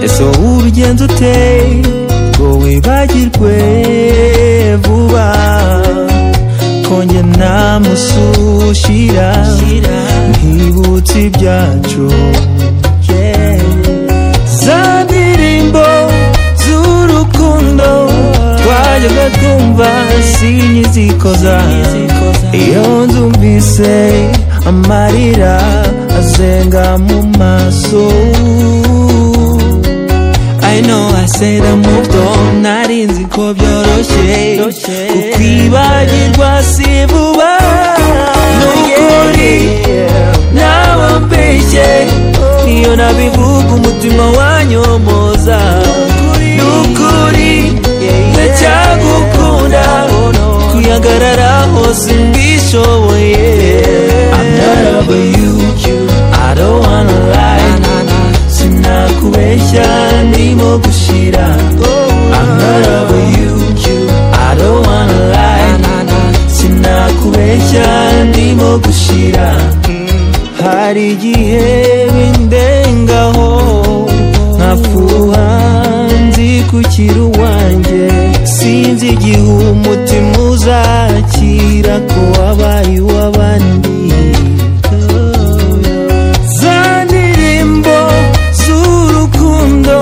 ese wowe urugendo uteye ngo wibagirwe vuba konge namusushira ntibutse ibyacu yeah. za ndirimbo z'urukundo twajyaga twumva sinyizikoza iyo nzumvise amarira azenga mu maso I know I said I moved on Nari nzi ko byoroshye Kukwibagirwa si vuba Nukuri Nawe mbeshye Niyo nabivuga umutima wanyomoza Nukuri Ndacyagukunda Kuyagararaho simbishoboye I'm not over you I don't wanna lie sinakubeshya ndimo gushira I'm not over you I don't wanna lie sinakubeshya ndimo gushira hari igihe bindengaho nkafuha nzi kukira uwanjye sinzi igihe umutima uzakira ko wabaye uw'abandi za ndirimbo z'urukundo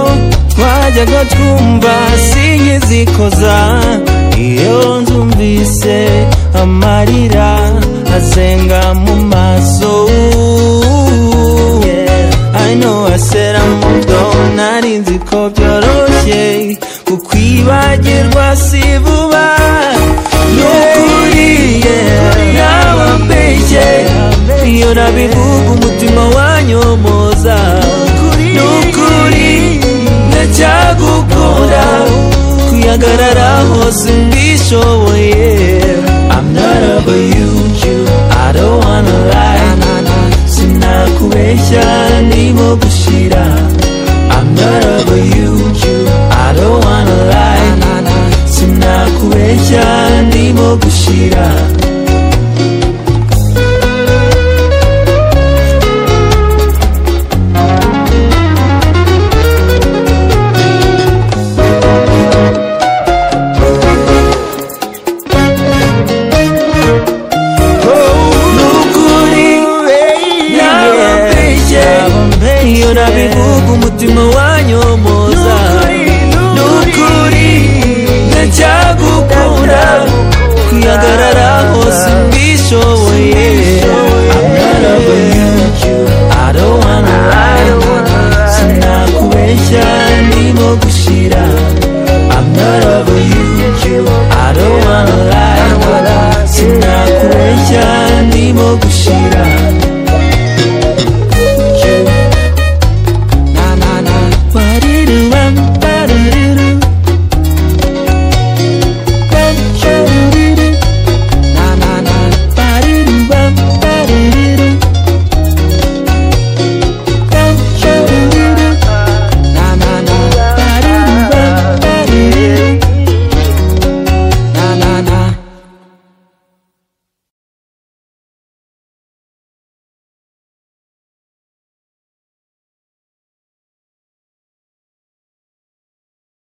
twajyaga twumva sinyizikoza iyo nzumvise amarira azenga mu maso I know I said I moved on nari nzi ko byoroshye kukwibagirwa si vuba nukuri nawe mbeshye iyo nabivuga umutima wanyomoza nukuri ndacyagukunda kuyagararaho simbishoboye I'm not over you I don't wanna lie sinakubeshya ndimo gushira I'm not over you I don't wanna lie sinakubeshya ndimo gushira nukuri nabambeshye iyo nabivuga umutima wanyomoza nukuri ndacyagukunda kuyagararaho simbishoboye sinakubeshya ndimo gushira